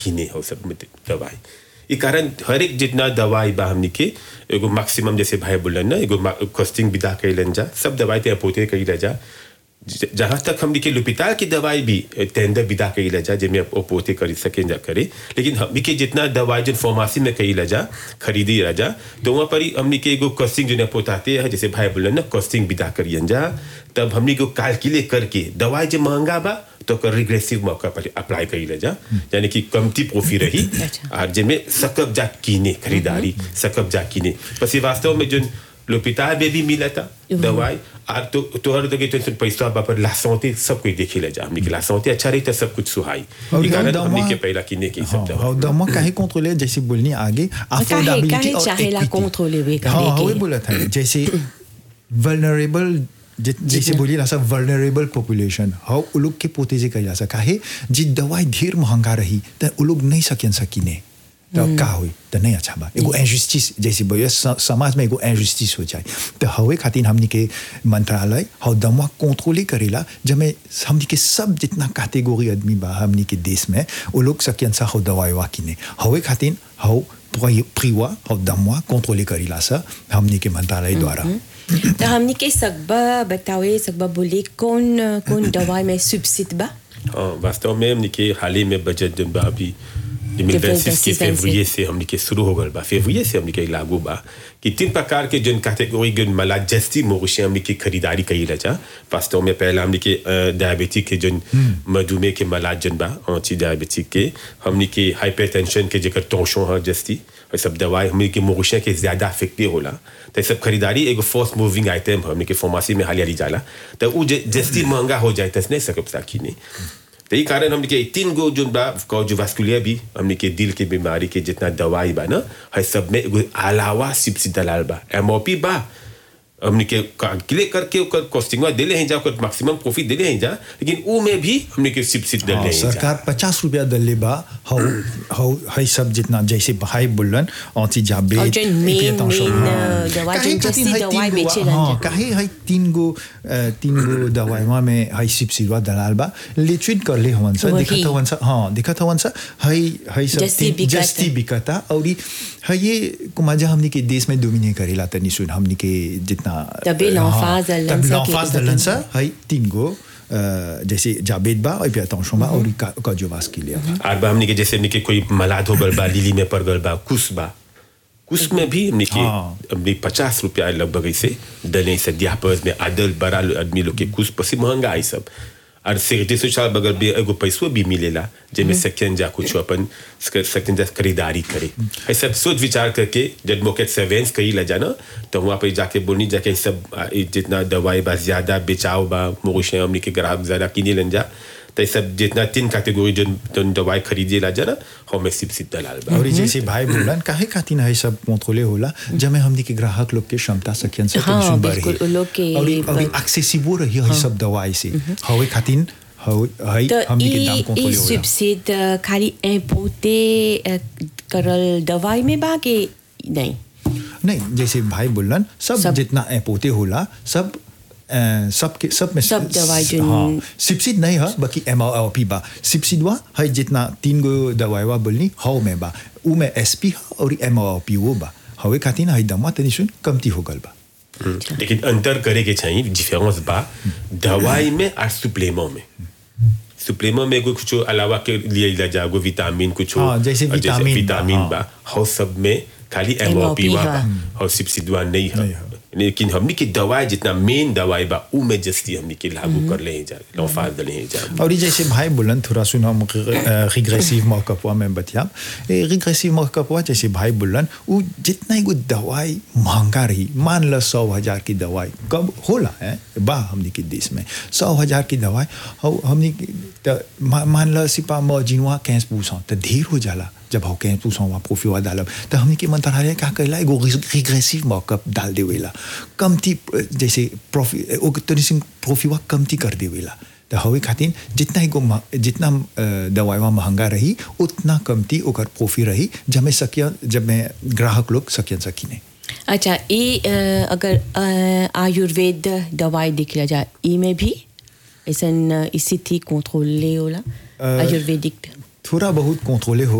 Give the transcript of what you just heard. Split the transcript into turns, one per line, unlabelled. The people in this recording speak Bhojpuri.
किने हो सब में दवाई ई कारण हर एक जितना दवाई बा हमनी के एगो मैक्सिमम जैसे भाई बोलन ना एगो कॉस्टिंग विदा कैलन जा सब दवाई ते पोते कैला जा ज- जहाँ तक हमनी के लुपिताल की दवाई भी टेंडर विदा कैला जा जिसमें वो पोते कर सके जा करे लेकिन हमनी के जितना दवाई जिन फार्मेसी में कैला जा खरीदी रह जा तो वहाँ पर ही हमनी के एगो कॉस्टिंग जो पोताते हैं जैसे भाई बोलन ना कॉस्टिंग विदा करियन जा तब हमनी को कैलकुलेट करके दवाई जो महंगा बा तो कर रिग्रेसिव मौका पर अप्लाई करी जा यानी कि कमती प्रोफी रही
अच्छा।
और जिनमें सकब जा कीने खरीदारी सकब जा कीने बस ये वास्तव में जो लोपिता में भी मिला था दवाई और तो तोहर दगे टेंशन पैसा बापर लासौते सब कोई देखे ले जा हमने के लासौते अच्छा रही तो सब कुछ सुहाई
और
ई कारण
दवा-
हमने के पहला कीने के सब
हाँ
दवा
हाँ दमा काहे कंट्रोले जैसे बोलनी आगे affordability
काहे
और
चाहेला
equity।
contrôler वे करे
हाँ हाँ
के?
वही बोला था जैसे vulnerable जै- जैसे बोलिए ना सब vulnerable population हाँ उ लोग के पोते से कही जा सका है जी दवाई ढेर महंगा रही तो उ लोग नहीं सकियन सकीने तो का हुई तो नहीं अच्छा बा एगो इंजुस्टिस जैसे बोलिए स- समाज में एगो इंजुस्टिस हो जाए तो हवे खातिर हमनी के मंत्रालय हव दमवा कंट्रोले करेला जब में हमनी के सब जितना कैटेगरी आदमी बा हमनी के देश में वो लोग सकियन सा हव दवाई वा किने हवे खातिर हव प्रिवा हव दमवा कंट्रोले करेला सा हमनी के मंत्रालय द्वारा
तो हमनी के सकबा बतावे सकबा बोले कौन कौन दवाई में सब्सिड बा
हाँ वास्तव में हमने के हाल ही में बजट जब बा अभी 2026 के
2026
फेवरिए से हमने के शुरू हो गल बा फेवरिए से हमने के लागू बा कि तीन प्रकार के जन कैटेगरी जन मला जस्ती मोगशे हमने की खरीदारी कई रजा वास्तव में पहला हमने के डायबिटिक के जन मधुमेह के मला जन बा ऑची डायबिटिक के हमने के हाइपरटेंशन के जेकर टोशो है जस्ती और सब दवाई हमने के मोगशे के ज्यादा इफेक्टिव होला तो सब खरीदारी एगो फर्स्ट मूविंग आइटम हमने के फार्मेसी में हालिया जाला तो उ जे- जस्ती महंगा हो जाए तो नहीं सकब साकी नहीं तो ये कारण हमने के तीन गो जो बा कार्डियोवास्कुलर भी हमने के दिल के बीमारी के जितना दवाई बा ना है सब में एगो अलावा सिप्सी दलाल बा एमओपी बा हमने के कैलकुलेट करके ओकर कॉस्टिंग देले हैं जा ओकर मैक्सिमम प्रॉफिट देले हैं जा लेकिन ऊ में भी हमने के सिप्सी
हाँ,
दले हैं जा
सरकार पचास रुपया दले बा हौ हौ है सब जितना जैसे भाई बोलन औची जाबे
और जो main- main, अ, दवा जो जस्ती दवाई बेचेलन
हाँ
जा।
काहे है तीन गो अ, तीन गो दवाईवा में है सिपसिवा दलाल बा लिट्रिट कर ले हवन सा
वही।
दिखत हवन सा हाँ दिखत हवन सा है है सब
जस्ती
तीन-
बिकता।
जस्ती बिकता और ई है ये कुमाजा हमनी के देश में डोमिने करेला तनी सुन हमनी के जितना
तबे l'emphase
हाँ,
दलन
तब
सा के
l'emphase
कुछ
दलन
दिन
सा है तीन गो अ, जैसे जाबेद बा और puis attention बा और कार्डियोवास्कुलर बा
और बा हमने के जैसे हमने के कोई मलाद हो गल बा लीली में पड़ गल बा कुस बा कुस में भी हमने के
हाँ।
हमने पचास रुपया लगभग ऐसे दले से दियापस में आदल बड़ा आदमी लोग के कुछ पसी महंगा है सब और सेक्रेटरी सोशल बगल भी एगो पैसो भी मिलेला जेमे सेकंड जा कुछ अपन सेकंड जा खरीदारी करे है सब सोच विचार करके जब मोके सर्वेंस कही ला जाना तो वहाँ पे जाके बोलनी जाके सब आ, ई जितना दवाई बा ज्यादा बेचाव बा मोगशे हमने के ग्राहक ज्यादा किने लन जा तो ये सब जितना तीन कैटेगरी जो जो दवाई खरीदे ला जाना हमें सिप सिप दलाल बा
और जैसे भाई बोलन काहे खातिर है सब कंट्रोले होला जब हमनी के ग्राहक लोग के क्षमता सकियन से
हाँ,
टेंशन बढ़े
बिल्कुल, उ लोग के
और ई- और
पर-
एक्सेसिबल रही है सब दवाई से हवे खातिर हवे है
तो
हमनी के
ई
दाम
ई
कंट्रोले होला
सब्सिड खाली इम्पोर्टे करल दवाई में बा के नहीं
नहीं जैसे भाई बोलन सब,
सब-
जितना एपोते होला सब अ, सब के सब में
सब दवाई जो-
हाँ सिपसिड नहीं है बाकी एम आर पी बा सिपसिड वा है जितना तीन गो दवाई वा बोलनी हाउ में बा उ में एस पी और एम आर पी वो बा हवे खातिर है दमा तनी सुन कमती हो गल बा
लेकिन अंतर करे के चाहिए डिफरेंस बा दवाई में और सुप्लेमो में सुप्लेमो में कोई कुछ अलावा के लिए ला जागो विटामिन कुछ
हाँ, जैसे विटामिन बा,
विटामिन
हाँ।
बा हो सब में खाली एमओपी
MOP
बा
हा।
और सिपसिडवा नहीं है
नहीं है।
लेकिन हमनी की दवाई जितना मेन दवाई बा उ में जस्ती हमनी के लागू कर ले जा लौफाज दले हैं जा
और ये जैसे भाई बोलन थोड़ा सुना रिग्रेसिव मौकअप में बतिया रिग्रेसिव मौकअप जैसे भाई बोलन वो जितना एगो दवाई महंगा रही मान लो सौ हजार की दवाई कब होला है बा हमनी के देश में सौ हजार की दवाई हौ हमनी के- त मा- मान लो सिपा मजिनवा कैंस पूछो तो ढेर हो जाला जब हो कैंस पूछो वहाँ प्रोफिवा डालब तो हमनी के मंत्रालय का कहला एगो रिग्रेसिव मौकअप डाल देवेला कमती जैसे प्रॉफि तनी सिंह प्रोफिवा कमती कर देवेला तो हवे खातिर जितना एगो म- जितना अ, दवाईवा महंगा रही उतना कमती ओकर प्रोफी रही जब मैं सकिया जब मैं ग्राहक लोग सकियन सकीने
अच्छा ये अ, अगर अ, आयुर्वेद दवाई दिखला जाए ई में भी ऐसा स्थिति कंट्रोल ले होला आयुर्वेदिक
थोड़ा बहुत कंट्रोले हो